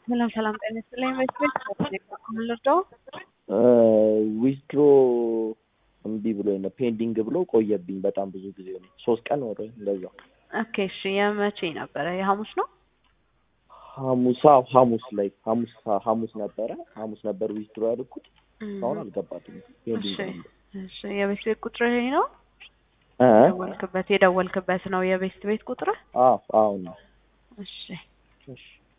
ሰላም ሰላም፣ ጤና ይስጥልኝ። ኢንቨስትሜንት ልርዳው? ዊዝድሮ እምቢ ብሎ ነው ፔንዲንግ ብሎ ቆየብኝ። በጣም ብዙ ጊዜ ሆነ፣ ሶስት ቀን ወደ እንደዛ። ኦኬ እሺ፣ የመቼ ነበረ? የሐሙስ ነው? ሐሙስ አዎ፣ ሐሙስ ላይ ሐሙስ ሐሙስ ነበረ ሐሙስ ነበር ዊዝድሮ ያደረኩት። አሁን አልገባትም ፔንዲንግ እሺ ነው። እሺ፣ የቤት ቤት ቁጥር ይሄ ነው? እ የደወልክበት የደወልክበት ነው የቤት ቤት ቁጥር? አዎ አሁን ነው። እሺ እሺ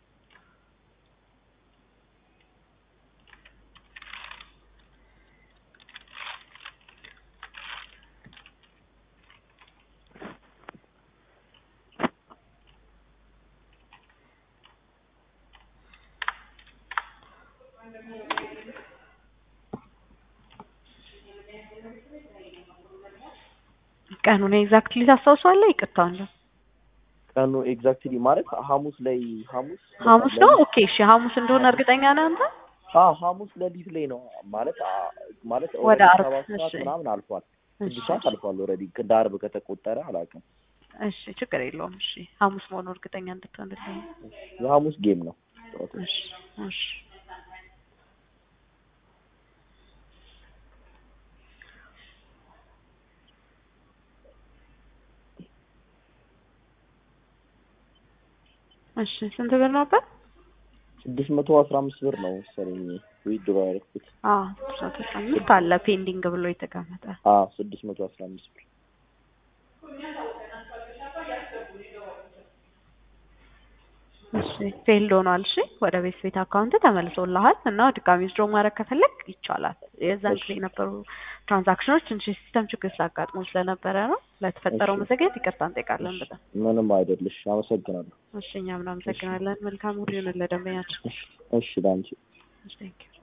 ቀኑን ኤግዛክትሊ ታስታውሰዋለህ? ይቅርታ እንደው ቀኑ ኤግዛክትሊ ማለት ሐሙስ ላይ ሐሙስ ሐሙስ ነው። ኦኬ እሺ፣ ሐሙስ እንደሆነ እርግጠኛ ነህ አንተ? አዎ ሐሙስ ሌሊት ላይ ነው ማለት አ- ማለት ወደ ኦልሬዲ ዓርብ፣ ሰባት ሰዓት እሺ። ምናምን አልፏል። እሺ ስድስት ሰዓት አልፏል ኦልሬዲ እንደ ዓርብ ከተቆጠረ አላውቅም። እሺ፣ ችግር የለውም። እሺ፣ ሐሙስ መሆኑ እርግጠኛ እንድትሆንልኝ። የሐሙስ ጌም ነው። እሺ እሺ እሺ ስንት ብር ነበር? ስድስት መቶ አስራ አምስት ብር ነው መሰለኝ ዊድሮ ያደረኩት። አዎ ስድስት መቶ አስራ አምስት አለ ፔንዲንግ ብሎ የተቀመጠ። አዎ ስድስት መቶ አስራ አምስት ብር እሺ ፌልድ ሆኗል። እሺ ወደ ቤት ቤት አካውንት ተመልሶልሃል እና ድጋሚ ዊዝድሮ ማድረግ ከፈለግ ይቻላል። የዛን ጊዜ የነበሩ ትራንዛክሽኖች ትንሽ ሲስተም ችግር ስላጋጥሞ ስለነበረ ነው። ለተፈጠረው እሺ። መዘግየት ይቅርታ እንጠይቃለን በጣም። ምንም አይደልሽ። አመሰግናለሁ። እሺ እኛም እናመሰግናለን። መልካም ሁሉ ይሁንልህ ለደንበኛችን። እሺ ላንቺ እሺ ቴንክ ዩ